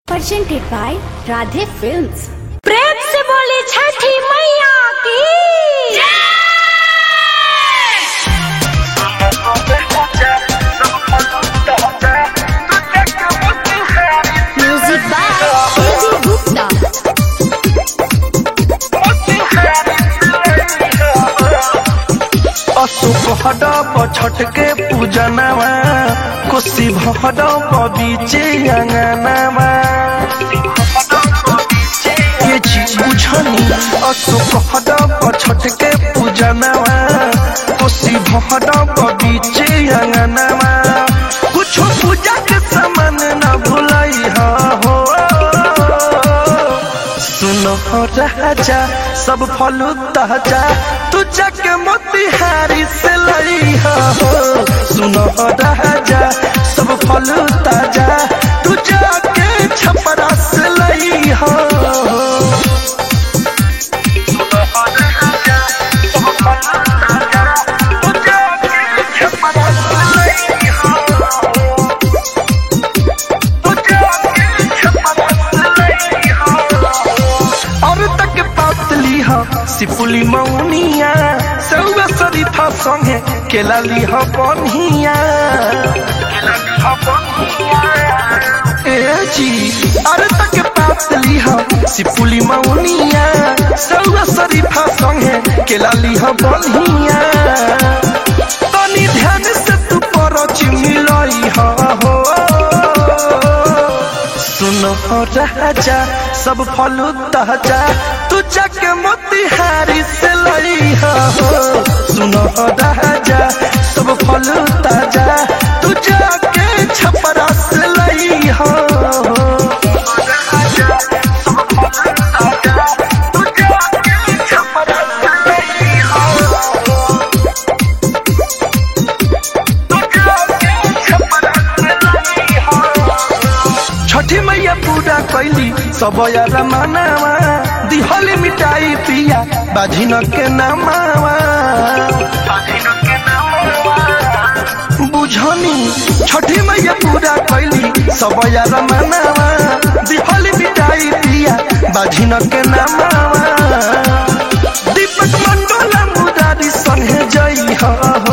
presented by Radhe Films. प्रेम से बोली छठी मैया की Music by AJ Gupta. असुभड पछटके पूजनवा कोसी भड बीचे अंगनवा ये चीज बुझनी असुभड पछटके पूजनवा कोसी भड बीचे अंगनवा कुछ पूजा के सामान न भुलाई हो सुनो राजा सब फल ताजा तू जाके मोतिहारी से लई हो सुनो राजा सब फल ताजा तू जाके छपरा से लई हो तू जाके छपरा से लई हो और तक पातली हा सिपुली मौनिया सौवा सरी था संगे केला ली हा बनिया ए जी और तक पातली हा सिपुली मौनिया सौवा सरी था संगे केला ली हा बनिया तनी ध्यान से तू पर चिमिलई हा हो सुनो राजा सब फल ताजा तू जाके मोतिहारी से लई हो सुनो राजा सब फल ताजा तू जाके छपरा से लई हो तू जाके छपरा से लई हो छठी मैया पूजा कैली सब यार मनावा दिहली मिठाई पिया बाझिन के नामावा बुझनी छठी मैया पूजा कैली सब यार मनावा दिहली मिठाई पिया बाझिन के नामावा दीपक मंडोला मुरारी संगे जई हो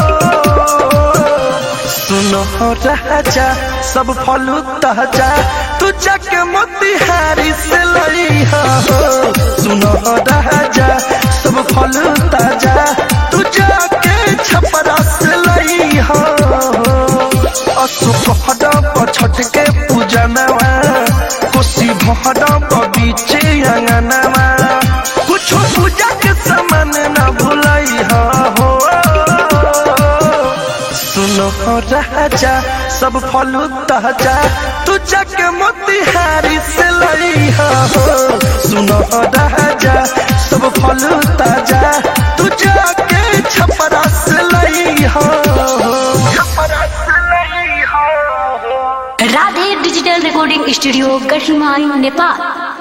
सुनो राजा सब फल ताजा तू जाके मोतिहारी से लई हो सुनो राजा सब फल ताजा तू जाके छपरा से लई हो असुभड पछट के पूजनवा कोसी भड बीचे अंगनवा कुछ पूजा के सामान न भुलई हो सुनो राजा सब फल ताजा तू जाके मोतिहारी से लई हो सुनो राजा सब फल ताजा तू जाके छपरा से लई हो छपरा से लई हो Radhe digital recording studio Gadhimai Nepal